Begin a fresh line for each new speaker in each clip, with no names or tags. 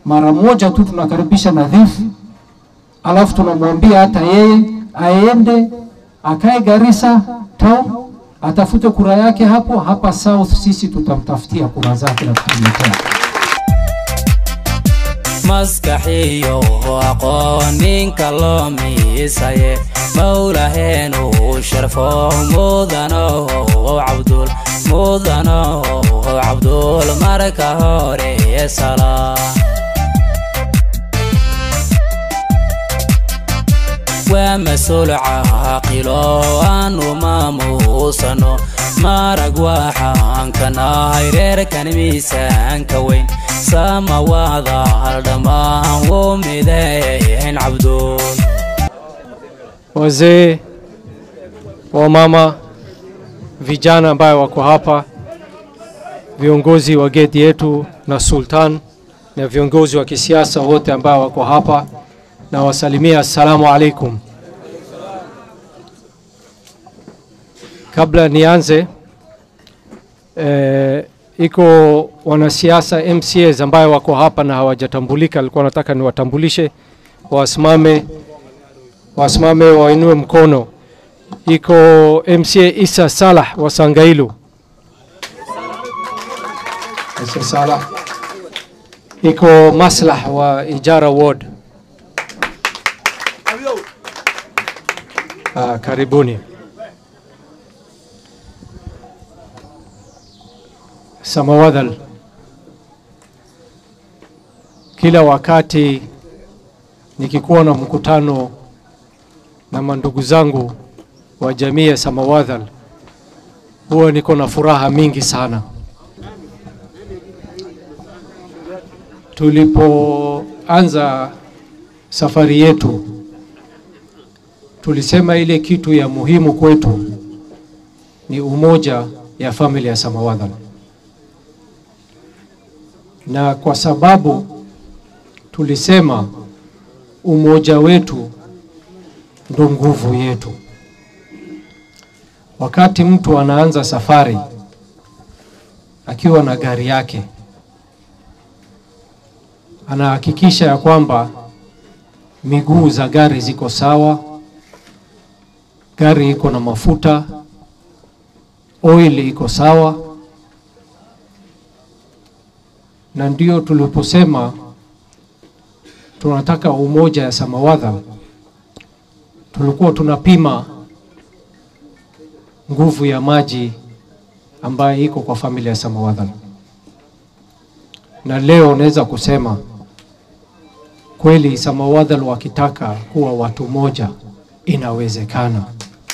mara moja tu tunakaribisha Nadhif, alafu tunamwambia hata yeye aende akae Garissa town atafute kura yake hapo hapa South, sisi tutamtafutia kura zake na tutamletea.
maskaxiyo aqoon ninka loo miisaye mawlaheenu sharfo mudano cabdul mudano cabdul marka hore sala waa mas-uul caaqilo aanu maamuusano marag waxaan ka nahay reerkan miisaanka weyn samawaada haldhammaan wuu mideyn cabduul
wazee, wamama, vijana ambayo wako hapa, viongozi wa geti yetu na sultan na viongozi wa kisiasa wote ambao wako hapa, na wasalimia assalamu alaikum. Kabla nianze eh, iko wanasiasa MCAs ambayo wako hapa na hawajatambulika, alikuwa nataka niwatambulishe, wasimame wasimame wainue mkono. Iko MCA Isa Salah wa Sangailu. Isa Salah. Iko Maslah wa Ijara Ward. Ah, karibuni. Samawadhal, kila wakati nikikuwa na mkutano na mandugu zangu wa jamii ya Samawadhal huwa niko na furaha mingi sana. Tulipoanza safari yetu, tulisema ile kitu ya muhimu kwetu ni umoja ya familia ya Samawadhal, na kwa sababu tulisema umoja wetu ndo nguvu yetu. Wakati mtu anaanza safari akiwa na gari yake, anahakikisha ya kwamba miguu za gari ziko sawa, gari iko na mafuta, oil iko sawa, na ndio tuliposema tunataka umoja ya Samawadha tulikuwa tunapima nguvu ya maji ambayo iko kwa familia ya Samawadhan, na leo naweza kusema kweli Samawadhan wakitaka kuwa watu moja inawezekana.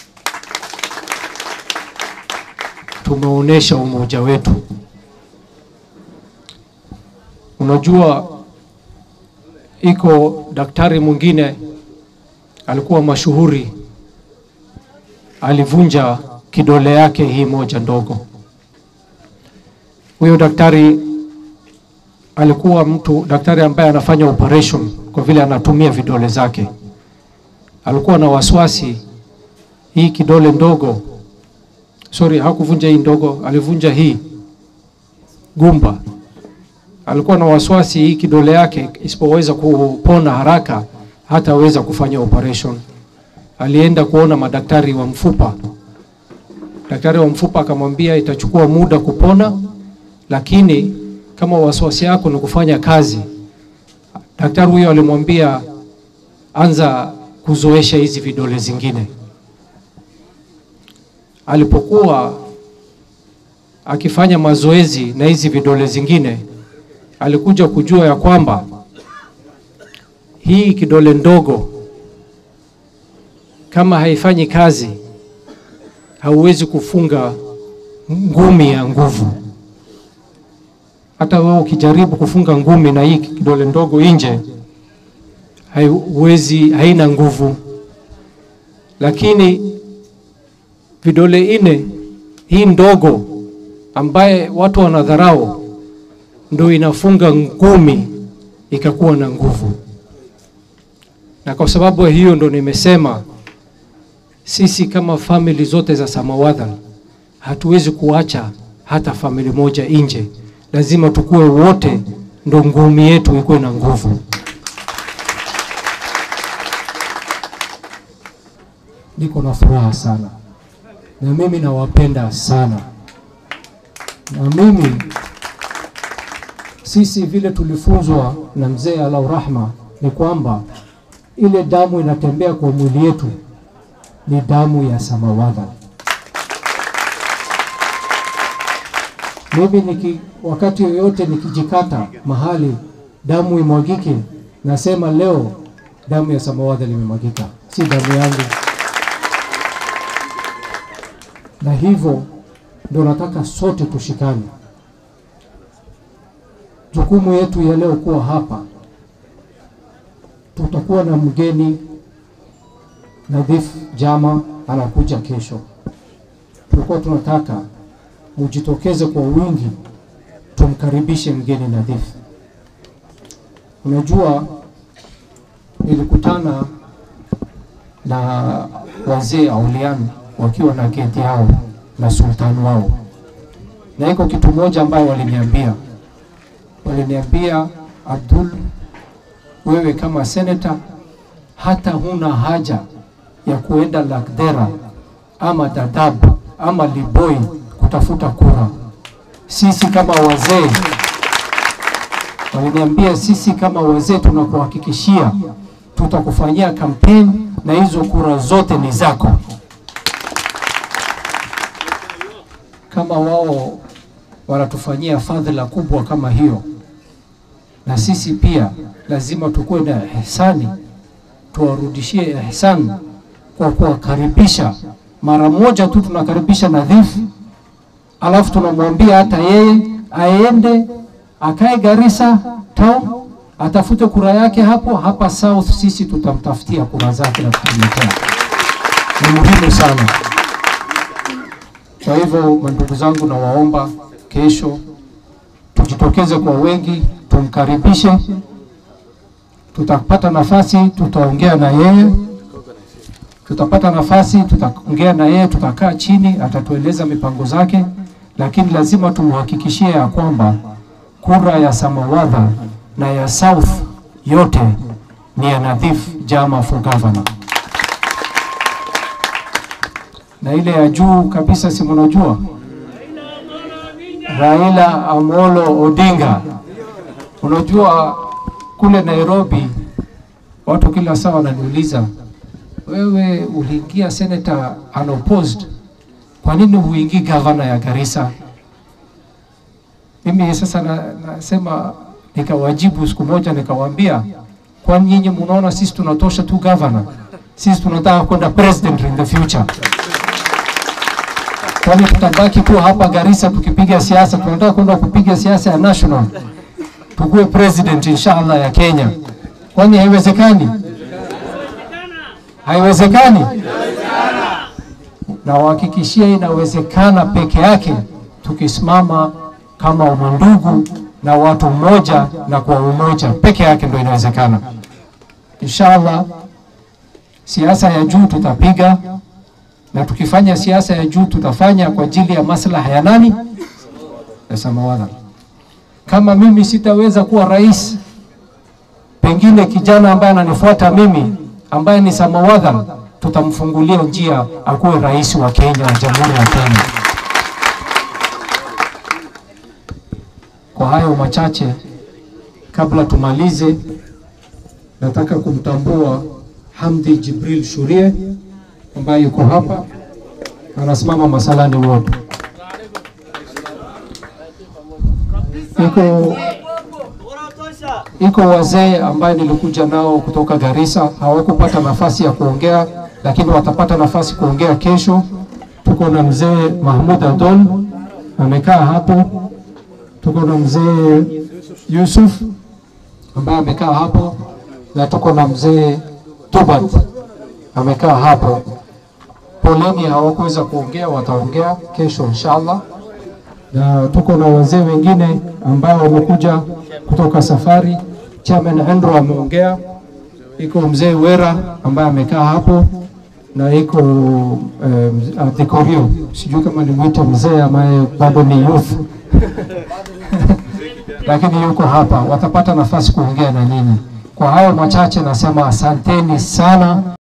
Tumeonyesha umoja wetu. Unajua, iko daktari mwingine alikuwa mashuhuri, alivunja kidole yake hii moja ndogo. Huyo daktari alikuwa mtu daktari ambaye anafanya operation kwa vile anatumia vidole zake. Alikuwa na wasiwasi hii kidole ndogo, sorry, hakuvunja hii ndogo, alivunja hii gumba. Alikuwa na wasiwasi hii kidole yake isipoweza kupona haraka hataweza kufanya operation. Alienda kuona madaktari wa mfupa. Daktari wa mfupa akamwambia itachukua muda kupona, lakini kama wasiwasi yako ni kufanya kazi. Daktari huyo alimwambia anza kuzoesha hizi vidole zingine. Alipokuwa akifanya mazoezi na hizi vidole zingine, alikuja kujua ya kwamba hii kidole ndogo kama haifanyi kazi, hauwezi kufunga ngumi ya nguvu. Hata wewe ukijaribu kufunga ngumi na hii kidole ndogo nje, haiwezi, haina nguvu. Lakini vidole ine hii ndogo ambaye watu wanadharau, ndo inafunga ngumi ikakuwa na nguvu na kwa sababu hiyo ndo nimesema sisi kama famili zote za Samawadhan hatuwezi kuacha hata famili moja nje, lazima tukue wote ndo ngumi yetu ikuwe na nguvu.
niko na furaha sana na mimi nawapenda sana na mimi sisi vile tulifunzwa na mzee Alau Rahma ni kwamba ile damu inatembea kwa mwili yetu ni damu ya samawadha. Mimi niki, wakati yoyote nikijikata mahali damu imwagike, nasema leo damu ya samawadha limemwagika, si damu yangu. Na hivyo ndio nataka sote tushikane. Jukumu yetu ya leo kuwa hapa, tutakuwa na mgeni Nadhif Jama anakuja kesho. Tulikuwa tunataka mujitokeze kwa wingi, tumkaribishe mgeni Nadhif. Unajua, nilikutana na wazee auliani wakiwa na geti yao na sultani wao, na iko kitu moja ambayo waliniambia, waliniambia Abdul, wewe kama seneta hata huna haja ya kuenda Lakdera ama Dadaab ama Liboi kutafuta kura. Sisi kama wazee, waliniambia sisi kama wazee tunakuhakikishia tutakufanyia kampeni na hizo kura zote ni zako. Kama wao wanatufanyia fadhila kubwa kama hiyo, na sisi pia lazima tukuwe na ihsani, tuwarudishie ihsani kwa kuwakaribisha mara moja tu. Tunakaribisha Nadhif, alafu tunamwambia hata yeye aende akae Garissa town atafute kura yake hapo hapa South. Sisi tutamtafutia kura zake na tutamletea. Ni muhimu sana. Kwa hivyo, mandugu zangu, nawaomba kesho tujitokeze kwa wengi, tumkaribishe. Tutapata nafasi, tutaongea na yeye tutapata nafasi, tutaongea na yeye, tutakaa chini, atatueleza mipango zake, lakini lazima tumhakikishie ya kwamba kura ya Samawadha na ya South yote ni ya Nadhif Jama for governor, na ile ya juu kabisa, si mnajua Raila Amolo Odinga. Unajua kule Nairobi watu kila saa wananiuliza wewe uliingia senator unopposed, kwa nini huingii gavana ya Garissa? Mimi sasa na, nasema nikawajibu siku moja nikawaambia, kwani nyinyi mnaona sisi tunatosha tu gavana? Sisi tunataka kwenda president in the future. Kwani tutabaki tu hapa Garissa tukipiga siasa? Tunataka kwenda kupiga siasa ya national, tukuwe president inshallah ya Kenya. Kwani haiwezekani? Haiwezekani? Na wahakikishia inawezekana peke yake tukisimama kama umandugu na watu mmoja na kwa umoja peke yake ndio inawezekana. Inshallah, siasa ya juu tutapiga, na tukifanya siasa ya juu tutafanya kwa ajili ya maslaha ya nani? Ya Samawadha. Kama mimi sitaweza kuwa rais, pengine kijana ambaye ananifuata mimi ambaye ni Samawadha tutamfungulia njia akuwe rais wa Kenya wa Jamhuri ya Kenya. Kwa hayo machache, kabla tumalize, nataka kumtambua Hamdi Jibril Shurie ambaye yuko hapa anasimama Masalani Ward. Iko iko wazee ambaye nilikuja nao kutoka Garissa, hawakupata nafasi ya kuongea, lakini watapata nafasi kuongea kesho. Tuko na mzee Mahmud Adol amekaa hapo, tuko na mzee Yusuf ambaye amekaa hapo, na tuko na mzee Tubat amekaa hapo. Poleni, hawakuweza kuongea, wataongea kesho inshallah na tuko na wazee wengine ambao wamekuja kutoka safari. Chairman Andrew ameongea, iko mzee Wera ambaye amekaa hapo na iko um, Dikorio, sijui kama nimwite mzee ambaye bado ni youth lakini yuko hapa, watapata nafasi kuongea na ninyi. Kwa hayo machache nasema asanteni sana.